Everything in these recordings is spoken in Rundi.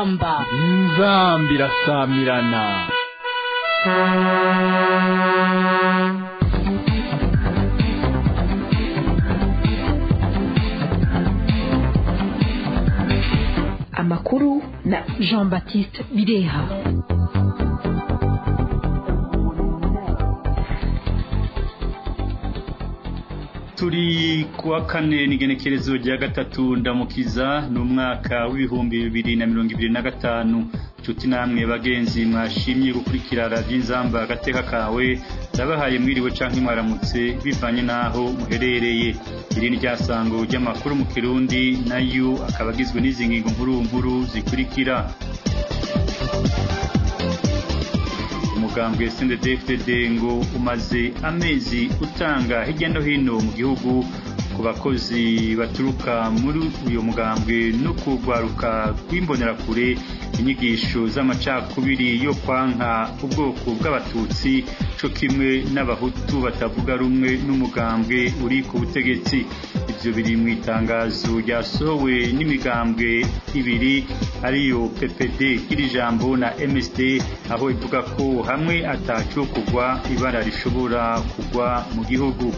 inzamba inzamba irasamirana amakuru na jean baptiste bireha turi kuwa kane n'igenekerezo rya gatatu ndamukiza ni umwaka w'ibihumbi bibiri na mirongo ibiri na gatanu nshuti namwe bagenzi mwashimye gukurikira radiyo inzamba agateka kawe ndabahaye mwiriwe canke mwaramutse bivanye n'aho muherereye iri ni ryasango ry'amakuru mu kirundi nayo akaba agizwe n'izi ngingo nkuru nkuru zikurikira umugambwe CNDD-FDD ngo umaze amezi utanga hirya no hino mu gihugu ku bakozi baturuka muri uyu mugambwe no kugwaruka rw'imbonerakure inyigisho z'amacakubiri yo kwanka ubwoko bw'abatutsi co kimwe n'abahutu batavuga rumwe n'umugambwe uri ku butegetsi ivyo biri mu itangazo ryasohowe n'imigambwe ibiri ariyo PPD iri jambo na MSD aho ivuga ko hamwe ataco kugwa ibara rishobora kugwa mu gihugu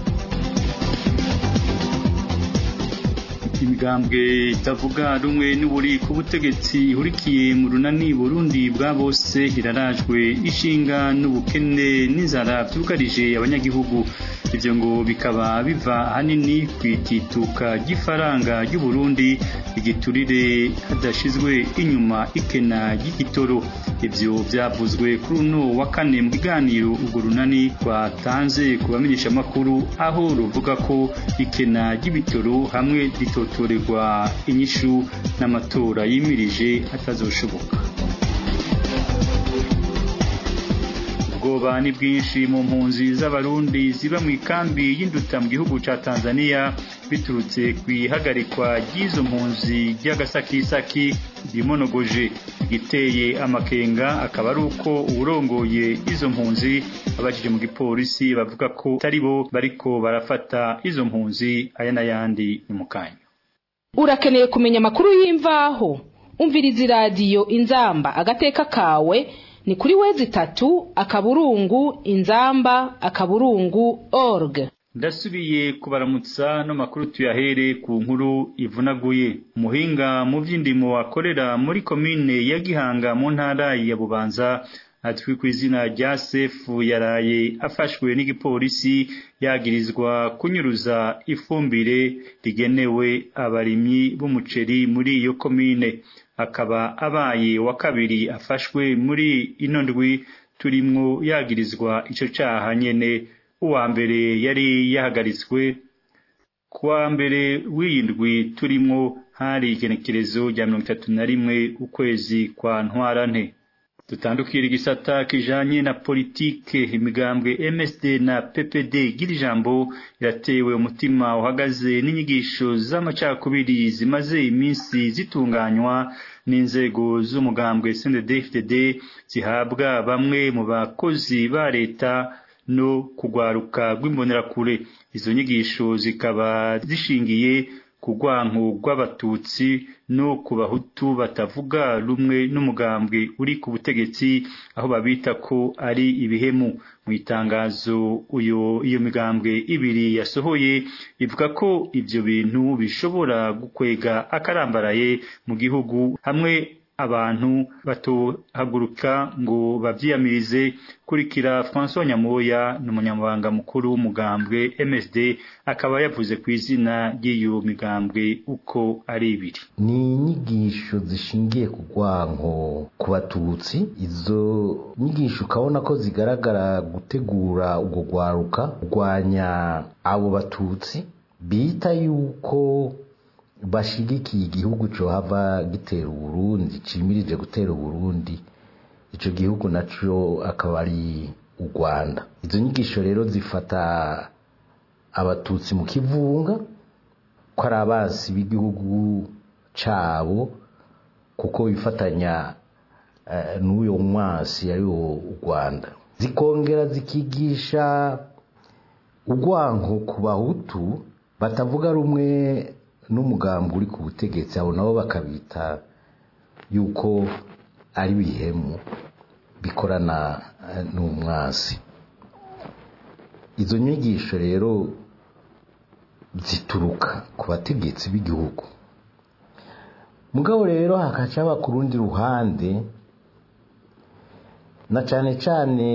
imigambwe itavuga rumwe n'uburi ku butegetsi ihurikiye mu runani burundi bwa bose irarajwe ishinga n'ubukene n'inzara byugarije abanyagihugu ivyo ngo bikaba biva ahanini ku itituka ry'ifaranga ry'uburundi igiturire hadashizwe inyuma ikena ry'igitoro ivyo vyavuzwe kuri uno wa kane mu kiganiro urwo runani rwatanze ku bamenyeshamakuru aho ruvuga ko ikena ry'ibitoro hamwe ritotorerwa inyishu n'amatora yimirije atazoshoboka ubwoba ni bwinshi mu mpunzi z'abarundi ziba mu ikambi y'induta mu gihugu ca Tanzania biturutse ku ihagarikwa ry'izo mpunzi ry'agasakisaki rimonogoje igiteye amakenga akaba ari uko uwurongoye izo mpunzi abajije mu gipolisi bavuga ko atari bo bariko barafata izo mpunzi aya n'ayandi ni mu kanya urakeneye kumenya amakuru y'imvaho umviriza iradiyo inzamba agateka kawe ni kuri wezi itatu akaburungu inzamba akaburungu org ndasubiye kubaramutsa no makuru tuyahere ku nkuru ivunaguye umuhinga mu by'indimo akorera muri komine ya gihanga mu ntara ya bubanza atwi ku izina rya sefu yaraye afashwe n'igipolisi yagirizwa kunyuruza ifumbire rigenewe abarimyi b'umuceri muri iyo komine akaba abaye wa kabiri afashwe muri ino ndwi turimwo yagirizwa ico caha nyene uwa mbere yari yahagaritswe kuwa mbere w'iyi ndwi turimwo hari igenekerezo rya mirongo itatu na rimwe ukwezi kwa ntwarante dutandukira igisata kijanye na politike imigambwe MSD na PPD gira ijambo iratewe umutima uhagaze n'inyigisho z'amacakubiri zimaze iminsi zitunganywa n'inzego z'umugambwe CNDD-FDD zihabwa bamwe mu bakozi ba leta no kugwaruka rw'imbonerakure izo nyigisho zikaba zishingiye ku rwanko rw'abatutsi no ku bahutu batavuga rumwe n'umugambwe uri ku butegetsi aho babita ko ari ibihemu mu itangazo uyo iyo migambwe ibiri yasohoye ivuga ko ivyo bintu bishobora gukwega akarambaraye mu gihugu hamwe abantu batohaguruka ngo bavyiyamirize kurikira François Nyamoya ni umunyamabanga mukuru w'umugambwe MSD akaba yavuze ku izina ry'iyo migambwe uko ari ibiri ni inyigisho zishingiye ku rwanko ku batutsi izo nyigisho ukabona ko zigaragara gutegura urwo rwaruka kurwanya abo batutsi bita yuko bashigikiye igihugu cohava gitera uburundi cimirije gutera uburundi ico gihugu naco akaba ari u rwanda izo nyigisho rero zifata abatutsi mu kivunga ko ari abasi b'igihugu cabo kuko bifatanya n'uyo mwasi ari wo u rwanda zikongera zikigisha urwanko ku bahutu batavuga rumwe n'umugambi uri ku butegetsi abo nabo bakabita yuko ari bihemu bikorana n'umwasi izo nyigisho rero zituruka ku bategetsi b'igihugu mugabo rero hakaca ku rundi ruhande na cyane cyane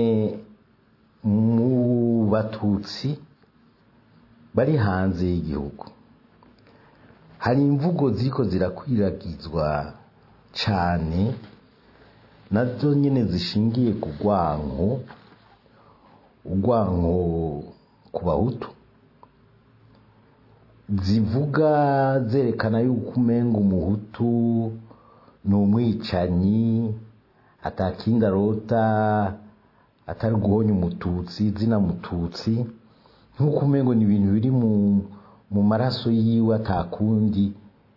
mu batutsi bari hanze y'igihugu hari imvugo ziriko zirakwiragizwa cyane nazo nyine zishingiye ku rwanko urwanko ku bahutu zivuga zerekana yuko umenga umuhutu ni umwicanyi atakindi arota atari guhonya umututsi zina mututsi nk'uko umengo ni ibintu biri mu maraso yiwe atakundi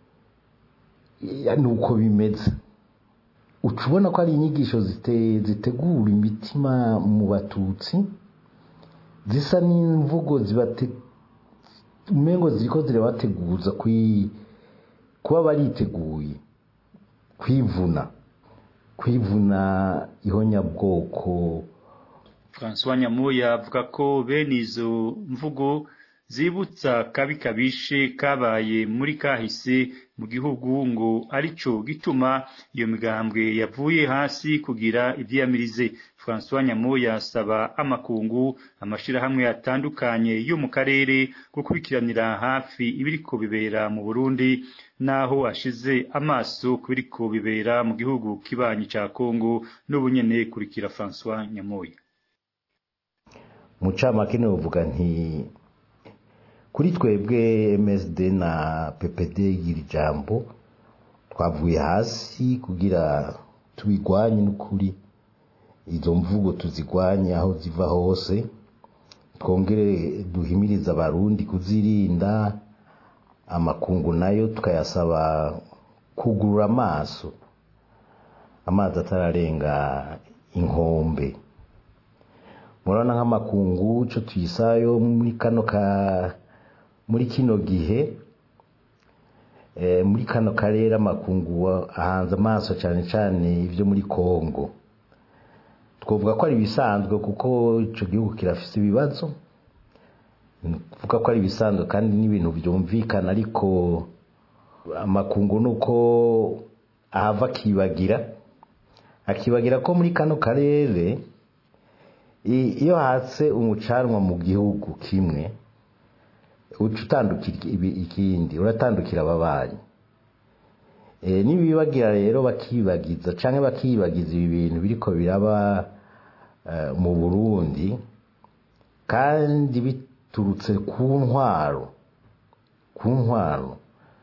ni uko bimeze uca ubona ko ari inyigisho zitegura imitima mu batutsi zisa n'imvugo zibate umengo ziriko zirabateguza kuba bariteguye kwivuna kwivuna ihonyabwoko François Nyamuya avuga ko bene izo mvugo zibutsa kabi kabishe kabaye muri kahise mu gihugu ngo arico gituma iyo migambwe yavuye hasi kugira ivyiyamirize François Nyamoya asaba amakungu amashirahamwe atandukanye yo mu karere gukurikiranira hafi ibiriko bibera mu Burundi naho ashize amaso kubiriko bibera mu gihugu kibanyi ca Kongo n'ubunyene kurikira François Nyamoya mu camake novuga nti kuri twebwe MSD na PPD iri jambo twavuye hasi kugira tubigwanye n'ukuri izo mvugo tuzigwanye aho ziva hose twongere duhimiriza abarundi kuzirinda amakungu nayo tukayasaba kugurura amaso amazi atararenga inkombe murabona nk'amakungu cyo tuyisayo muri kano ka muri kino gihe muri kano karere amakungu ahanze amaso cyane cyane ibyo muri kongo twavuga ko ari ibisanzwe kuko icyo gihugu kirafite ibibazo kuvuga ko ari ibisanzwe kandi n'ibintu byumvikana ariko amakungu ni uko ahava akibagira akibagira ko muri kano karere iyo hatse umucanwa mu gihugu kimwe uca utandukira ikindi uratandukira ababanyi nibibagira rero bakibagiza cyangwa bakibagiza ibi bintu biriko biraba mu burundi kandi biturutse ku ntwaro ku ntwaro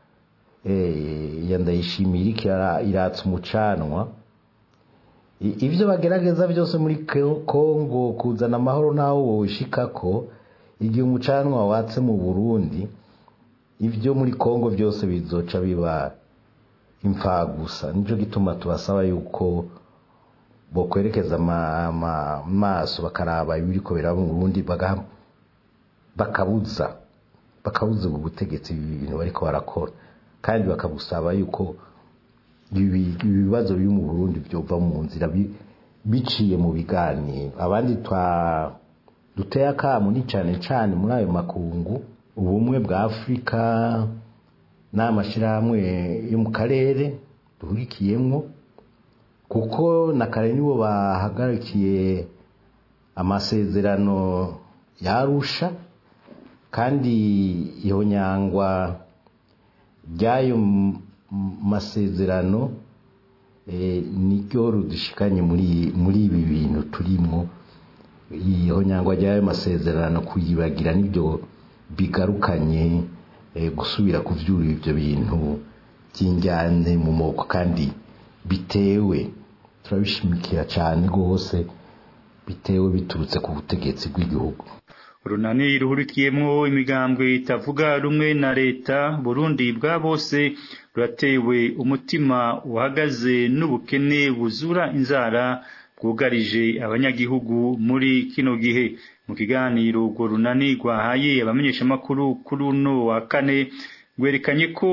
ya ndayishimiye iriko iratsa umucanwa ibyo bagerageza byose muri kongo kuzana amahoro naho woshikako igihe umucanwa watse mu burundi ibyo muri kongo byose bizoca biba imfa gusa nicyo gituma tubasaba yuko bokwerekeza amaso bakaraba ibiriko biraba mu burundi bakabuza bakabuza ubu butegetsi ibi bintu bariko barakora kandi bakabusaba yuko ibibazo biri mu burundi byova mu nzira biciye mu biganiro abandi duteye akamu ni cyane cyane muri ayo makungu ubumwe bwa afurika n'amashyirahamwe yo mu karere duhurikiyemo kuko na kare nibo bahagarikiye amasezerano yarusha kandi iyo nyangwa ry'ayo masezerano niryo rudushikanye muri ibi bintu turimo iyo nyangwa ry'ayo masezerano kuyibagira nibyo bigarukanye gusubira kuvyura ibyo bintu by'injyane mu moko kandi bitewe turabishimikira cyane rwose bitewe biturutse ku butegetsi bw'igihugu urunani ruhurikiyemwo imigambwe itavuga rumwe na leta burundi bwa bose ruratewe umutima uhagaze n'ubukene buzura inzara bwugarije abanyagihugu muri kino gihe mu kiganiro urwo runani rwahaye abamenyeshamakuru kuri uno wa kane rwerekanye ko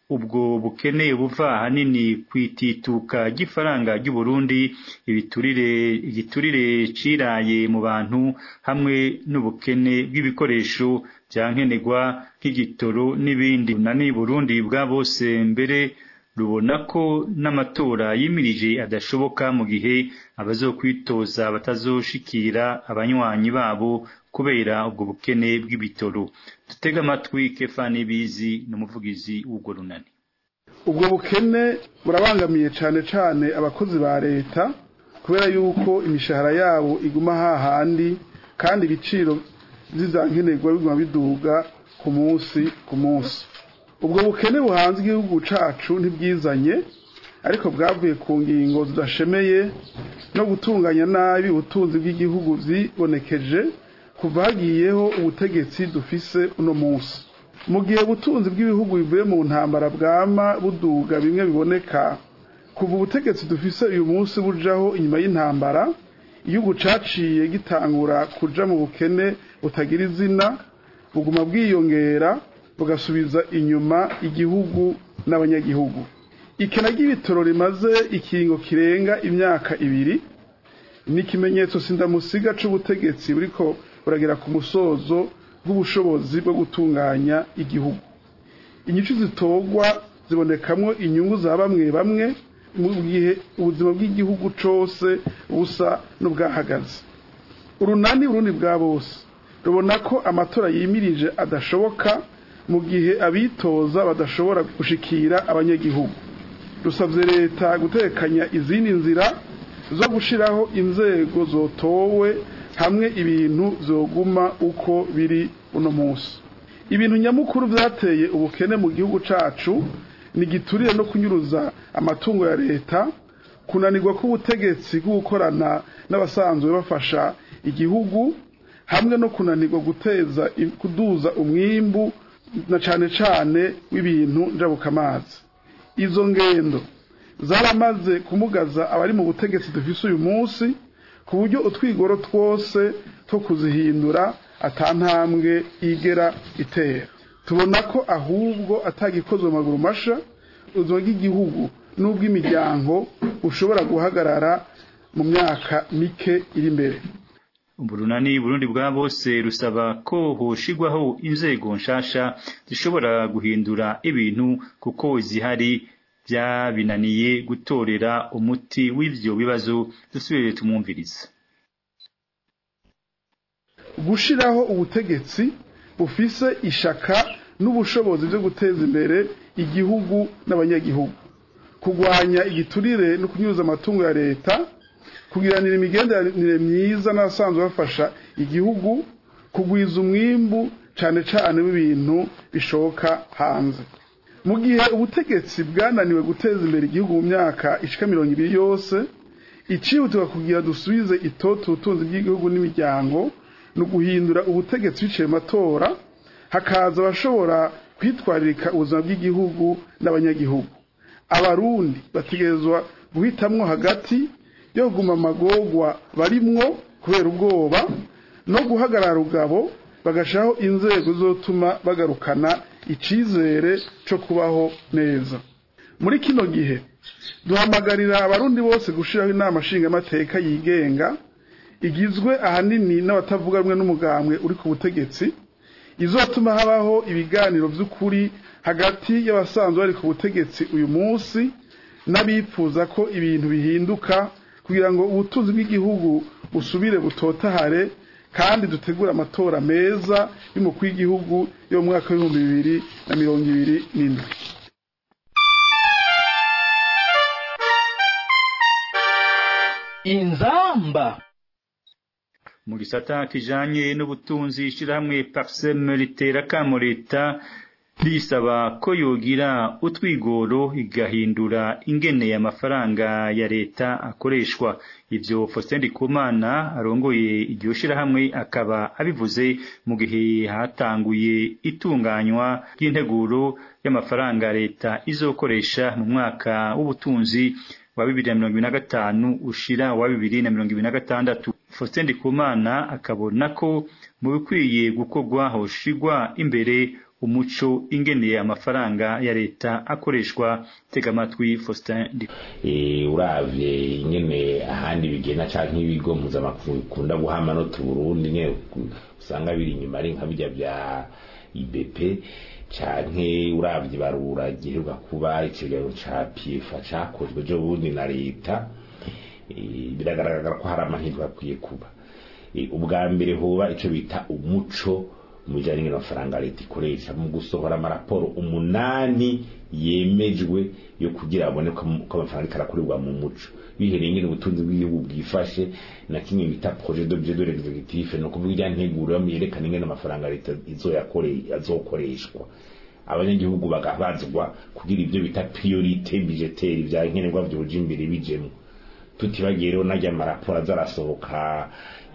ubwo bukene buva ahanini kwitituka ry'ifaranga ry'u Burundi ibiturire igiturire ciraye mu bantu hamwe n'ubukene bw'ibikoresho byankenerwa nk'igitoro n'ibindi nani Burundi bwa bose mbere rubona ko n'amatora yimirije adashoboka mu gihe abazokwitoza batazoshikira abanywanyi babo kubera ubwo bukene bw'ibitoro dutega amatwi Kefani Bizi n'umuvugizi w'ubwo runani ubwo bukene burabangamiye cyane cyane abakozi ba leta kubera yuko imishahara yabo iguma hahandi kandi ibiciro by'izankenerwa biguma biduga ku munsi ku munsi ubwo bukene buhanze igihugu cacu ntibwizanye ariko bwavuye ku ngingo zidashemeye no gutunganya nabi ubutunzi bw'igihugu zibonekeje kuva hagiyeho ubutegetsi dufise uno munsi mu gihe ubutunzi bw'ibihugu bivuye mu ntambara bwama buduga bimwe biboneka kuva ubutegetsi dufise uyu munsi bujaho inyuma y'intambara igihugu caciye gitangura kuja mu bukene butagira izina buguma bwiyongera bugasubiza inyuma igihugu n'abanyagihugu ikena ry'ibitoro rimaze ikingo kirenga imyaka ibiri ni ikimenyetso sindamusiga c'ubutegetsi buriko buragera ku musozo bw'ubushobozi bwo gutunganya igihugu inyishu zitogwa zibonekamwo inyungu za bamwe bamwe mu gihe ubuzima bw'igihugu cose busa n'ubwahagaze urunani urundi bwa bose rubona ko amatora yimirije adashoboka mu gihe abitoza badashobora gushikira abanyagihugu rusabye leta gutekanya izindi nzira zo gushiraho inzego zotowe hamwe ibintu vyoguma uko biri uno munsi ibintu nyamukuru vyateye ubukene mu gihugu cacu ni giturire no kunyuruza amatungo ya leta kunanirwa k'ubutegetsi gukorana n'abasanzwe bafasha igihugu hamwe no kunanirwa guteza kuduza umwimbu na cane cane w'ibintu njabukamazi izo ngendo zaramaze kumugaza abari mu butegetsi dufise uyu munsi ku buryo utwigoro twose two kuzihindura atantambwe igera itera tubona ko ahubwo atagikozwe maguru masha ubuzima bw'igihugu n'ubw'imiryango bushobora guhagarara mu myaka mike iri imbere uburunani burundi bwa bose rusaba ko hoshigwaho inzego nshasha zishobora guhindura ibintu kuko zihari byabinaniye gutorera umuti w'ivyo bibazo dusubire tumwumviriza gushiraho ubutegetsi bufise ishaka n'ubushobozi byo guteza imbere igihugu n'abanyagihugu kugwanya igiturire no kunyuza amatungo ya leta kugiranira imigenderanire myiza n'abasanzwe bafasha igihugu kugwiza umwimbu cane cane w'ibintu bishoka hanze mu gihe ubutegetsi bwananiwe guteza imbere igihugu mu myaka ishika mirongo ibiri yose icihutirwa kugira dusubize itoto ubutunzi bw'igihugu n'imiryango ni uguhindura ubutegetsi biciye mu matora hakaza abashobora kwitwaririka ubuzima bw'igihugu n'abanyagihugu abarundi bategerezwa guhitamwo hagati yo kuguma amagorwa barimwo kubera ubwoba no guhagarara rugabo bagashaho inzego zotuma bagarukana icizere co kubaho neza muri kino gihe duhamagarira abarundi bose gushiraho inama nshingamateka yigenga igizwe ahanini n'abatavuga rumwe n'umugambwe uri ku butegetsi izotuma habaho ibiganiro vy'ukuri hagati y'abasanzwe bari ku butegetsi uyu munsi n'abifuza ko ibintu bihinduka kugira ngo ubutunzi bw'igihugu busubire butotahare kandi dutegura amatora meza y'umukuru w'igihugu yo mu mwaka w'ibihumbi bibiri na mirongo ibiri n'indwi inzamba mu gisata kijanye n'ubutunzi ishirahamwe parsem ritera kamo leta risaba ko yogira utwigoro igahindura ingene amafaranga ya leta akoreshwa ivyo Faustin Ndikumana arongoye iryo shirahamwe akaba abivuze mu gihe hatanguye itunganywa ry'integuro y'amafaranga leta izokoresha mu mwaka w'ubutunzi wa bibiri na mirongo ibiri na gatanu ushira wa bibiri na mirongo ibiri na gatandatu Faustin Ndikumana akabona ko mu bikwiye gukorwa hoshigwa imbere umuco ingeneye amafaranga ya leta akoreshwa tega amatwi Faustin eh uravye ingene ahandi bigena canke ibigo mpuzamakungu bikunda guha amanota Burundi nyene usanga biri inyuma ari nka bijya bya IBP canke uravye barura giheruka kuba ikiganiro ca PIFA cakozwe jo bundi na leta biragaragara ko hari amahirwe akwiye kuba ubwa mbere hoba ico bita umuco mujanye n'amafaranga leta ikoresha mu gusohora amaraporo umunani yemejwe yo kugira abone ko amafaranga karakorerwa mu muco bihereye ngene ubutunzi bw'igihugu bwifashe na kimwe bita projet d'objet de l'exécutif no kuvuga ijya nteguro yerekana ingene amafaranga leta izoyakoreye azokoreshwa abanyagihugu bagabazwa kugira ibyo bita priorité budgetaire vya nkenerwa vyoje imbere bijemwo tutibagiye rero najya amaraporo azarasohoka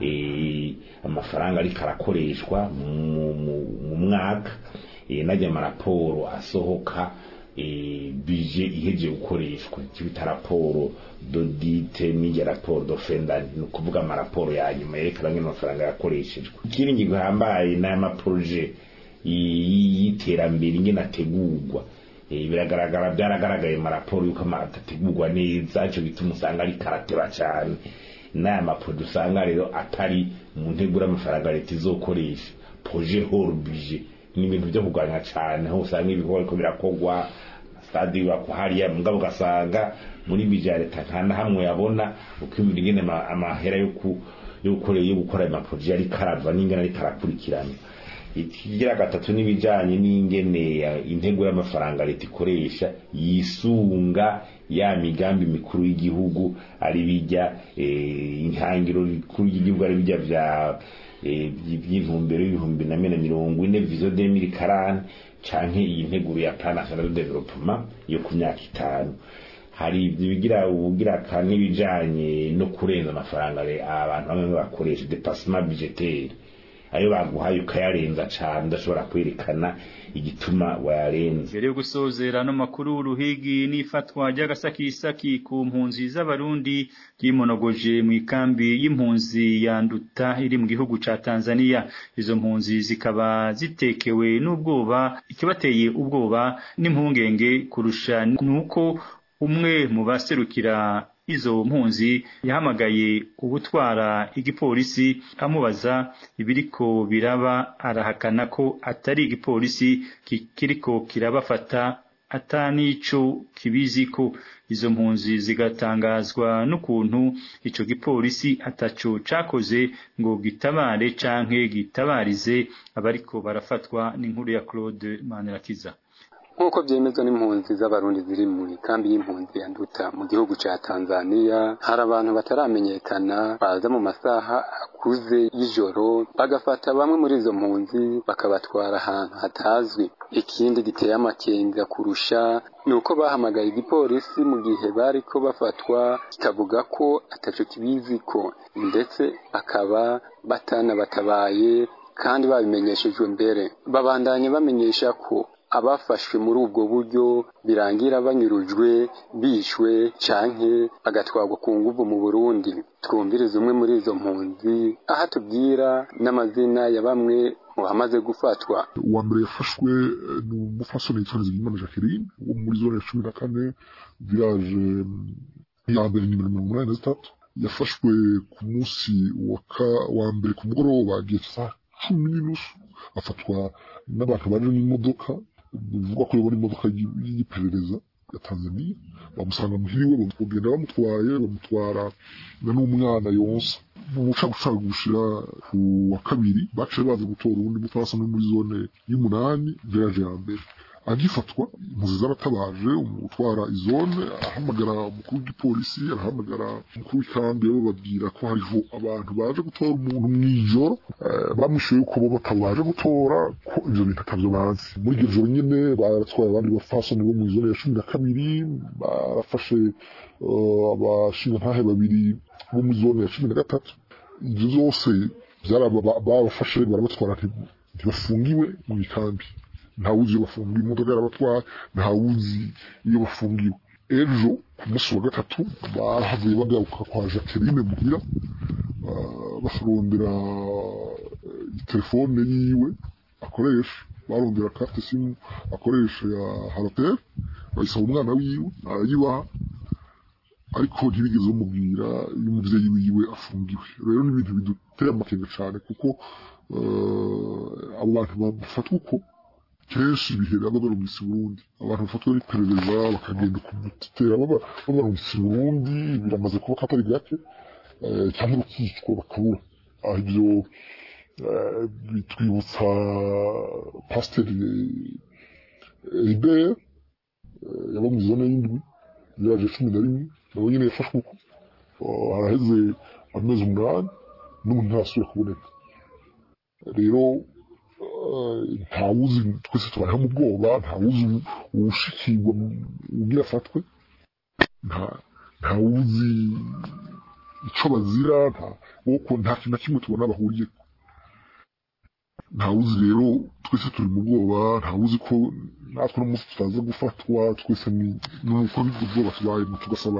amafaranga ariko arakoreshwa mu mwaka najya amaraporo asohoka bije iheje gukoreshwa icyo bita raporo dodite n'ijya raporo dofendani ni ukuvuga amaraporo ya nyuma yerekana ngene amafaranga yakoreshejwe ikindi ngingo hambaye n'aya maproje y'iterambere ingene ategurwa biragaragara byaragaragaye mu raporo yuko atategurwa neza icyo gituma usanga ari karateba cyane n'aya maproje usanga rero atari mu ntegura amafaranga leta izokoresha proje hors budget ni ibintu byo kurwanya cyane aho usanga ibikorwa ariko birakorwa stade yubakwa hariya mugabo ugasanga muri bije ya leta nta na hamwe yabona uko ibintu ingene amahera yo gukora yo gukora ayo maproje ariko arava n'ingene ariko arakurikirana ikigira gatatu n'ibijanye n'ingene intego y'amafaranga leta ikoresha yisunga ya migambi mikuru y'igihugu ari bijya intangiro rikuru y'igihugu ari bijya vya by'intumbero y'ibihumbi na mena mirongo ine vizo de mili karani canke iyi nteguro ya plan national de development yo ku myaka itanu hari ibigira ubugira kandi n'ibijanye no kurenza amafaranga abantu bamwe bakoresha dépassement budgetaire ayo baguhaye ukayarenza cane udashobora kwerekana igituma wayarenze mbere yo gusozera no makuru uruhigi n'ifatwa ry'agasakisaki ku mpunzi z'abarundi ryimonogoje mu ikambi y'impunzi ya nduta iri mu gihugu ca Tanzania izo mpunzi zikaba zitekewe n'ubwoba ikibateye ubwoba n'impungenge kurusha nuko umwe mu baserukira izo mpunzi yahamagaye ubutwara igipolisi amubaza ibiriko biraba arahakana ko atari igipolisi kiriko kirabafata atanico kibizi ko izo mpunzi zigatangazwa n'ukuntu ico gipolisi ataco cakoze ngo gitabare canke gitabarize abariko barafatwa n'inkuru ya Claude Manirakiza nk'uko byemezwa n'impunzi z'abarundi ziri mu ikambi y'impunzi ya nduta mu gihugu ca tanzania hari abantu bataramenyekana baza mu masaha akuze y'ijoro bagafata bamwe muri izo mpunzi bakabatwara ahantu hatazwi ikindi giteye amakenga kurusha ni uko bahamagaye igipolisi mu gihe bariko bafatwa kikavuga ko ataco kibiziko ndetse bakaba batanabatabaye kandi babimenyeshejwe mbere babandanye bamenyesha ko abafashwe muri ubwo buryo birangira banyurujwe bishwe canke bagatwarwa ku nguvu mu Burundi twumviriza umwe muri izo mpunzi aho atubwira n'amazina ya bamwe mu bamaze gufatwa uwa mbere yafashwe ni umufasoni yitwa Nizigimana Jacqueline wo muri zone ya cumi na kane village ya mbere nimero mirongo umunani na zitatu yafashwe ku munsi wa mbere ku mugoroba agiye saa cumi n'inusu afatwa n'abantu baje n'imodoka bivugwa ko yabona imodoka y'iperereza ya Tanzania bamusanga muhiri we bagenda bamutwaye bamutwara n'umwana yonsa mu bucagucagu gushira ku wa kabiri baciye baza gutora uwundi mutwasa no muri zone y'umunani village ya mbere agifatwa impuzi z'abatabaje umutwara izone ahamagara umukuru w'igipolisi arahamagara umukuru w'ikambi bo babwira ko hariho abantu baje gutora umuntu mw'ijoro bamwishuye yuko bo batabaje gutora ko ivyo bintu atavyo bazi muri iryo joro nyene baratwaye abandi bafasoni bo mu zone ya cumi na kabiri barafashe abashingantahe babiri bo mu zone ya cumi na gatatu ivyo vyose babafashe barabatwara ntibafungiwe mu ikambi ntawuzi iyo bafungiwe imodoka yarabatwaye ntawuzi iyo bafungiwe ejo ku munsi wa gatatu bahavuye bagaruka kwa jacqueline muhira bakarondera telefone yiwe akoresha barondera carte simu akoresha ya haratel bayisaba umwana wiwe arayibaha ariko ntibigeze bamubwira iyo umuvyeyi wiwe afungiwe rero ni ibintu biduteye amakenga cane kuko eh, abo bantu bafatwa uko kenshi bihera babarungitse i burundi abantu bafatwa n'iperereza bakagenda kumutera baba- babarungitse i burundi biramaze kuba katari gake eh, cyangwa bakicwa bakabura aho ibyo eh, bitwibutsa pasiteri ribert yaba mu zone y'indwi yaje cumi na rimwe nawe nyine yafashwe uko Eh, haraheze amezi umunani n'ubu ntarasubira kuboneka rero eh, ntawuzi twese tubayeho mu bwoba ntawuzi uwushikirwa ubwira afatwe nta- ntawuzi icyo bazira nta kuko nta kintu na kimwe tubona bahuriye ntawuzi rero twese turi mu bwoba ntawuzi ko natwe no munsi tutaza gufatwa twese ni nuko ubwo bwoba tubayemo tugasaba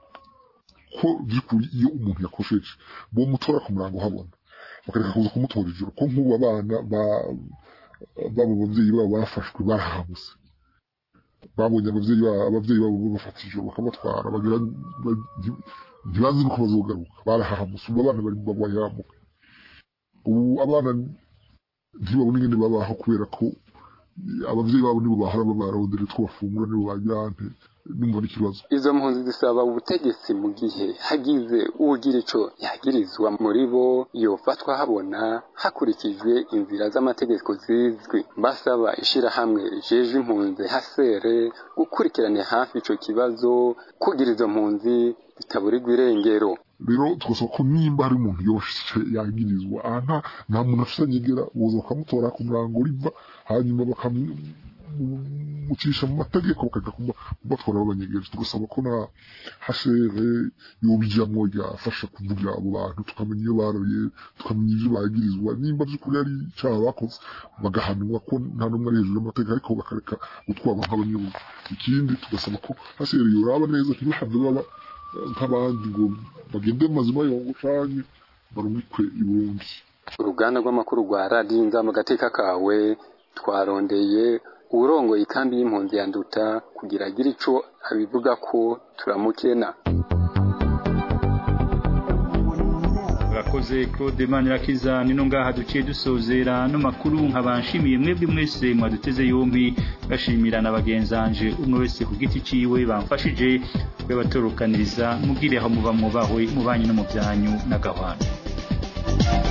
ko by'ukuri iyo umuntu yakosheje bo mutora ku murango habona bakareka kuza kumutora ijoro ko nk'ubu abana ba- babo ababyeyi babo bafashwe barahamuse babonye ababyeyi babo ababyeyi babo babafata ijoro bakabatwara bagira ba- nti- ntibazi nuko bazogaruka barahahamuse ubu abana bari mu bayamuka ubu abana ntibabona ingene babaho kubera ko ababyeyi babo nibo bahora babarondera utwo bafungura nibo bagira ante nimba n'ikibazo izo mpunzi zisaba ubutegetsi mu gihe hagize ugira ico yagirizwa muri bo yofatwa habona hakurikijwe inzira z'amategeko zizwi basaba ishirahamwe rijeje impunzi hasere gukurikirana hafi ico kibazo kugira izo mpunzi zitaburirwa irengero rero tugasaba ko nimba hari umuntu yoshe yagirizwa aha nta nta muntu afite anyegera boza bakamutora ku murango riva hanyuma bakamucisha mu mategeko bakajya kuba- kubatwara babanyegeje tugasaba ko na hashere yobijamwo ryafasha kuvugira abo bantu tukamenya iyo baroye tukamenya ivyo bagirizwa nimba vy'ukuri ari icaha bakoze bagahanwa ko nta n'umwe ari hejuru y'amategeko ariko bakareka gutwarwa nk'abanyabugu ikindi tugasaba ko hashere yoraba neza ntibahave baba nk'abandi ngo bagende mu mazima yongo canke barumikwe i Burundi uruganda rw'amakuru rwa radiyo inzamba agateka kawe twarondeye uwurongoye ikambi y'impunzi ya nduta kugira agire ico abivuga ko turamukena urakoze claude manirakiza nino ngaha duciye dusozera no makuru nkabanshimiye mwebwe mwese mwaduteze yombi bashimira na bagenzanje umwe wese ku giti ciwe bamfashije kwebatorokaniriza mubwire aho muba mwubahwe mubanye no mu byanyu n'agahwana